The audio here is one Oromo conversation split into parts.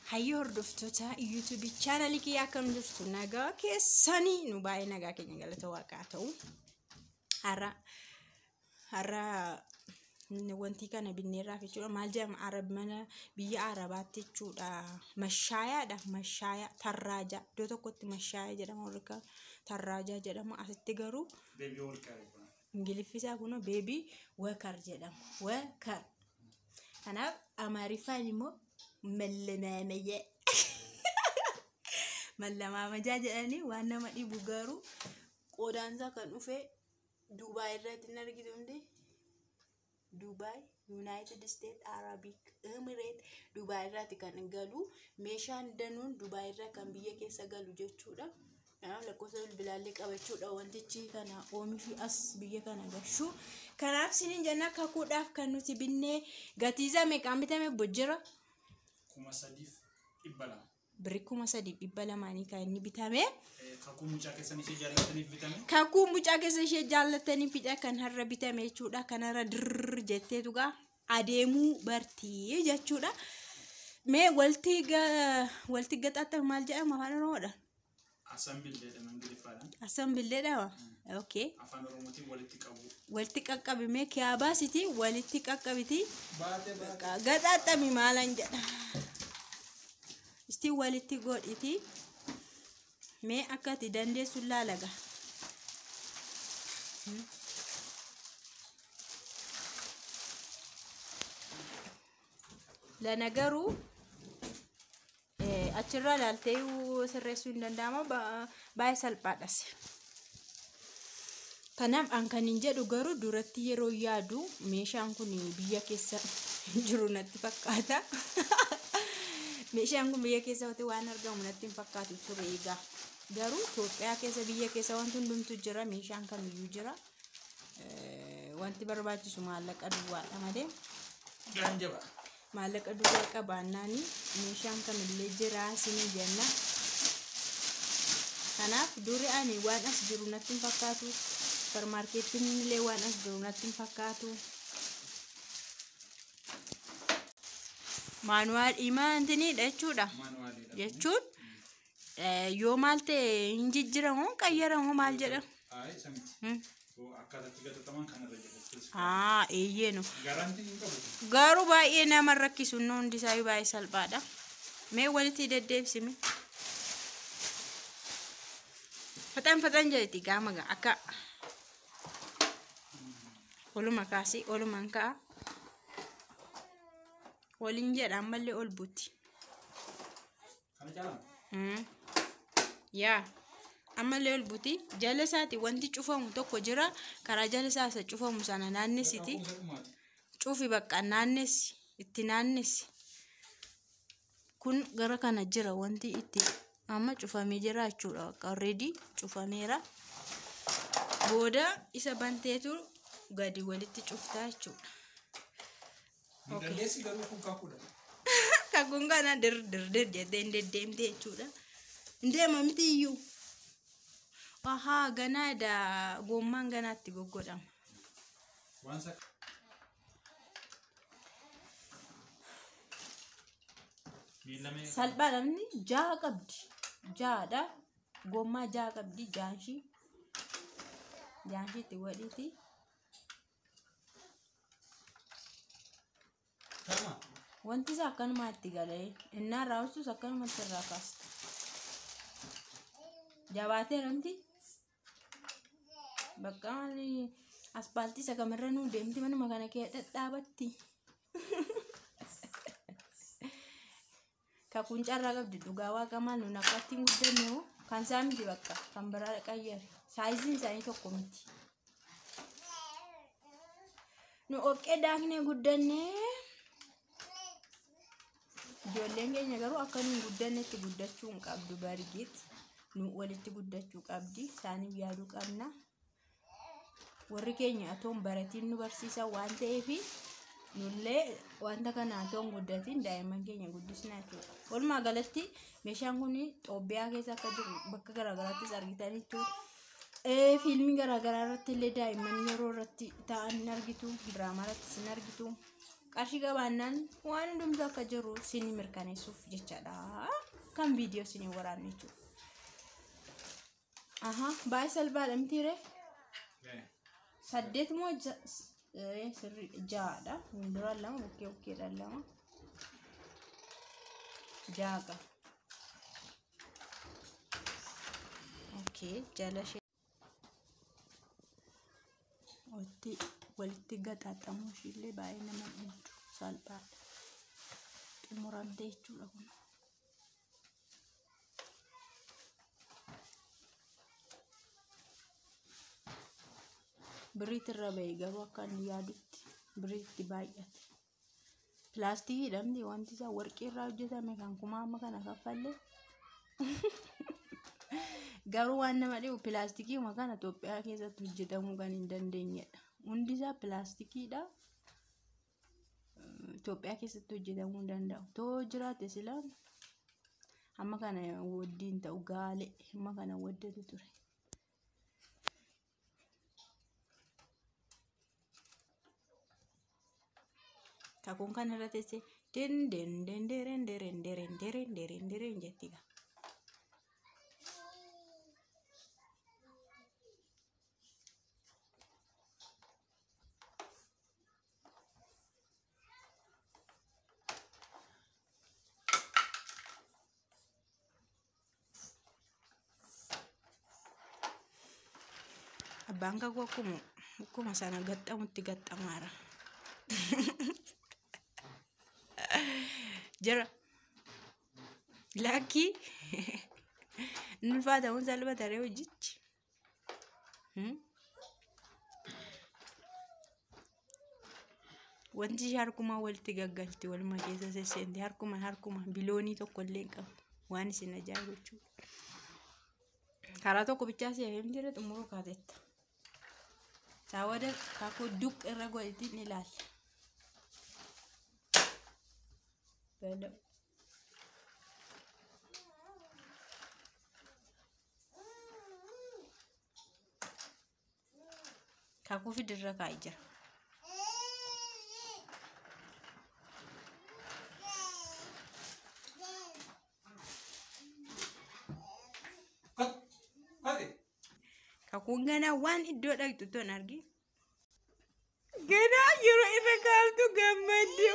hayyoo hordoftoota yuutuubii chaanalii kiyyaa akkam jirtu nagaa keessanii nu baay'ee nagaa keenya galata waaqaa ta'u har'a har'a wanti kana binneerraaf jechuudha maal jedhama arab mana biyya arabaatti jechuudha mashaayaadha mashaayaa tarraajaa iddoo tokkotti mashaayaa jedhama warri kaan tarraajaa jedhama asitti garuu Beebii warqaa kun. ingiliffisaa kun beebii wakar jedhama wakar kanaaf amaariffaan immoo mallamaamajaa mallamaamajaa jedhanii waan nama dhibu garuu qodaansaa kan dhufe duubaay irratti hin argitu hundi duubaay yuunaayitid isteet araabik emireet duubaay irratti kan galu meeshaan danuun duubaay irraa kan biyya keessa galu jechuudha. kanaaf lakkoofsa bilbilaallee qabachuudha wantichi kana oomishii as biyya kana gashuu kanaaf sinin jenna kakuudhaaf kan nuti binnee gatiisa meeqaan bitame bojjira Kuma sadiif dhibba lama. birri kuma sadiif dhibba lamaanii kan inni bitame Eh, Kakuu mucaa keessan ishee jaallataniif bitame. kakuu mucaa keessa ishee jaallatanii fidha kan har'a bitame jechuudha kanarra dirr jetteetu gaa adeemuu bartii jechuudha mee walti ga- walti gaxaaxame maal jedhama afaan oromoodhaan Asan bildeedhaan Ingiliffaadhaan. Asan billeedha okay Afaan Oromootiin walitti qabu. walitti qaqqabime kiyaabaasiti walitti qaqqabiti Baatee baatee. gaxaaxami maalan jedha isti walitti godhiti mee akkati dandeessu laalaga lana garuu eh, achirraa ilaaltee sirreessuu hin danda'ama ba- baay'ee salphaadhas. Kanaaf an kan hin jedhu garuu duratti yeroo yaadu meeshaan kun biyya keessa jiru natti fakkaata. meeshaan kun biyya keessa waan argamu natti hin fakkaatu ture egaa. Garuu Itoophiyaa keessa biyya keessa wanti hundumtu jira meeshaan kamiyyuu jira. Eh, Wanti barbaachisu maallaqa duwwaadha malee. Gaan jabaa. maallaqa duwwaa qabaannaani meeshaan kamillee jira isinii jenna. Kanaaf duri ani waan as jiru natti hin fakkaatu. Supermaarkeettiin illee waan as jiru natti hin fakkaatu. Maanuwaal imaantiniidha jechuudha. Maanuwaaliidha. Jechuun eh, yoo maal ta'e hin jijjiramu qayyaramu maal jedhama. Ayi samiti. Hmm. Yoo akkaataatti gatataman kanarra jira. Haa eeyyeenu. Garantii hin qabu. Garuu baay'ee nama rakkisu inni hundi isaa baay'ee salphaadha. Mee walitti deddeebisime. Faxan faxan jedheti gaama gaa akka oluma kaasii olumaan ka'a. Waliin jedha ammallee ol buuti. Kana caalaa? Mm. Yaa ammallee ol buuti jala isaati wanti cufamu tokko jira karaa jala isaa isa cufamu sana naannessiti. Kakuu dhumaati. cufi bakka naannessi itti naannessi kun gara kana jira wanti itti amma cufamee jira jechuudha bakka already cufameera booda isa banteetu gadi walitti cuftaa jechuudha Hin dandeessi garuu kun kakuudha. kakuun kana dir dir dir jettee hin deddeemte jechuudha hin deema miti iyyuu ahaa ganaadha gommaan ganaatti goggodhama Waan sa. Miila meeqa? salphaadha inni jaha qabdi jahadha gommaa jaha qabdi jaanshii jaanshii itti godhiti Kama. wanti isaa akkanumatti galee innaan raawwatus akkanumatti irraa kaasta jabaateera miti bakka maali aspaaltii isa kamirra nuu deemti manuma kana kee dhadhaabatti kakuun carraa qabdi dhugaa waaqa maal nun akkatti guddanne hoo kan isaa miti bakka kan biraa qayyare saayiziin isaanii tokko miti nu oqqee daaknee guddannee ijoolleen keenya garuu akka nu hin guddannetti guddachuu hin qabdu bargiit nu walitti guddachuu qabdi isaaniif yaaduu qabna warri keenya atoon baratiin nu barsiisa waan ta'eefi nullee wanta kana atoon guddatiin daa'imman keenya guddisna jechuudha walumaa galatti meeshaan kun Itoophiyaa keessa akka jiru bakka garaagaraattis argitaniitu fiilmii garaagaraa irratti illee daa'imman yeroo irratti ta'an hin argitu diraamaa irrattis hin argitu qarshii qabaannaan waan hundumtu akka jiru sinii mirkaneessuuf jechaadha kan viidiyoo sinii waraanne jechuudha. Aha baay'ee salphaadha mitiiree saddeet moo ja- s- eh, sirrii ja'adha fuulduraan lama bukkee bukkeedhaan lama ja'a qaba. Okay, jala ishee walitti walitti gaxaaxamuu ishiillee baay'ee nama dhiibdu salphaadha. Xumuramtee jechuudha kun. Biriitti irra ba'e garuu akka inni yaadutti biriitti baay'ate. Pilaastikii hidhamti wanti isaa warqii irraa hojjetame kan kumaa amma kana kaffallee. Garuu waan nama dhibu pilaastikiima kana Itoophiyaa keessatti hojjetamuu kan hin dandeenyedha. Hundi isaa pilaastikiidha. Itoophiyaa keessatti hojjetamuu hin danda'u. Too jiraate silaa amma kana waddiin ta'u gaalee amma kana waddatu ture. Kakuun kan irra teessee den den den deren deren deren deren deren deren jetti gaa. Abbaan kakuu akkuma akkuma sana gaxxamutti gaxxamaara. Jira. Lakkii. Inni ulfaatamuun salphataree hojichi. Hmm? Wanti ishee harkumaa walitti gaggalti waluma keessa sesseenti harkuma harkuma biloonii tokko illee hin qabu waan isin ajaa'ibu jechuudha. Karaa tokko bichaa seefee jira xumuruu kaatetta. Saawwada kakuu duq irra godhiti ni ilaalla. Gala. Kakuu fidirra kaa'ee jira. Ati. Kakuun ganaa waan iddoo dhaqxu ton argi. Ganaa yeroo irra kaa'amtu gammadde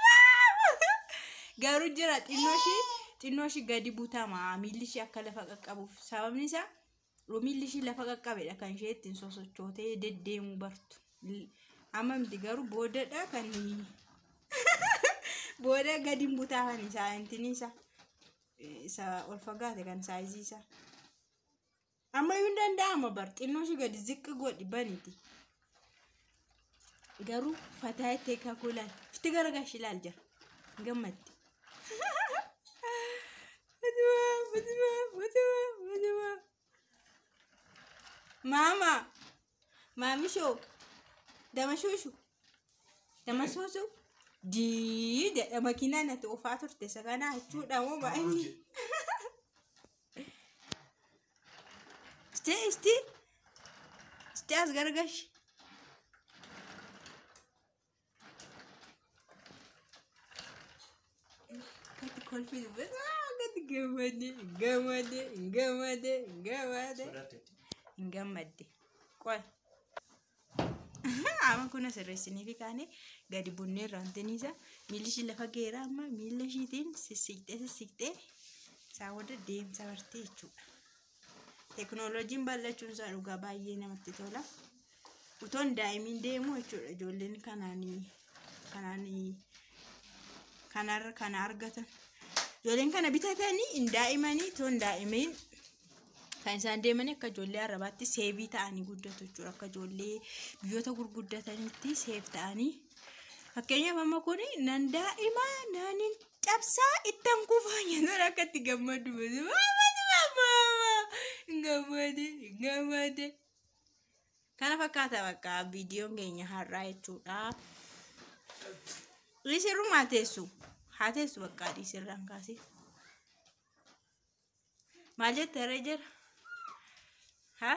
Garuu jira xinnoo ishee xinnoo ishee gadi butama miilli ishee akka lafa qaqqabuuf sababni isaa yoo miilli ishee lafa qaqqabedha kan ishee ittiin sosochootee deddeemuu bartu. Amma miti garuu boodadha kan booda gadi butaa kan isaa intini isaa isa ol fagaate kan saayizii isaa. amma iyyuu hin danda'ama bar xinnoo ishee gadi ziqqi godhi baniti garuu fataa itti kakuu laal fiti garagashi laal jira gammaddi Fatima, Fatima, Fatima, Fatima. Mama, maamishoo, dama shushu, dama suusu, dii jedha makiinaan ati oofaa turte isa kanaa jechuudha moo baay'inni. Stay, stay. Stay as gargash. Kati kolfi kati gammade, gammade, gammade, gammade. Sodaatteetti. Hin gammadde. Qoy. Amma kun asirreessinii fi kaane gadi bunnee raantiniisa miilli ishii lafa geera amma miilla ishiitiin sissiqxee sissiqxee isaa wada deemsa bartee jechuudha. Teknooloojiin bal'achuun isaa dhugaa baay'ee namatti tola. Utoon daa'imiin deemu jechuudha ijoolleen kanaanii kanaanii kanarra kana argatan. Ijoolleen kana bitatanii hin daa'imanii toon daa'imiin kan isaan deemanii akka ijoollee arabaatti seebii ta'anii guddatu jechuudha. Akka ijoollee biyyoota gurguddatanitti seef ta'anii. Fakkeenyaaf amma kun nan daa'ima nan hin cabsaa ittan kufaa jedhan akka itti gammadu. Gammade gammade. Kana fakkaata bakka viidiyoon keenya har'aa jechuudha. Dhiisirrumaa teessu. Haa teessu bakka dhiisirraan kaasee. Maal jette irra jira? Haa?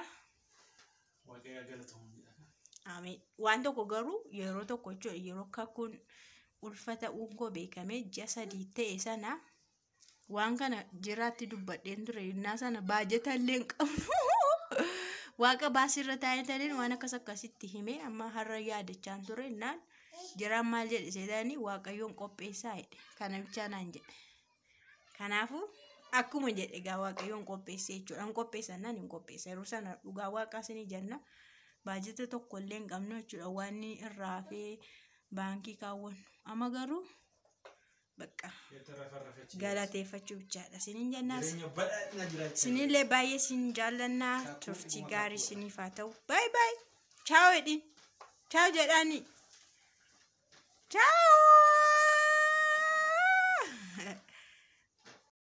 Waaqayyo galatamu jedha. Ameen. Waan tokko garuu yeroo tokko jechuudha yeroo kakkuun ulfa ta'uun koo beekame ji'a sadii ta'e sana waan kana jiraatti dubbadheen ture innaa sana baajata illee hin qabnu waaqa baasirra taa'etaniin waan akkas akkasitti hime amma har'a yaadachaan ture innaan jiraan maal jedhe seetanii waaqayyoon qopheessaa jedhe kana bichaa naan jedhe kanaafuu akkuma jedhe egaa waaqayyoon qopheesse jechuudha hin qopheessannaan hin qopheessa yeroo sana dhugaa waaqaa sinii jenna baajata tokko illee hin qabnu jechuudha waan irraa hafee baankii kaawwannu amma garuu bakka የተረፈረፈች galateeffachuu bichaadha siniin jennaas jireenya badhaadhina jiraachaa sinillee baay'ee sin jaallannaa turtii gaarii siniif haa ta'u baay baay chaaw jedhin chaaw jedhani chaaw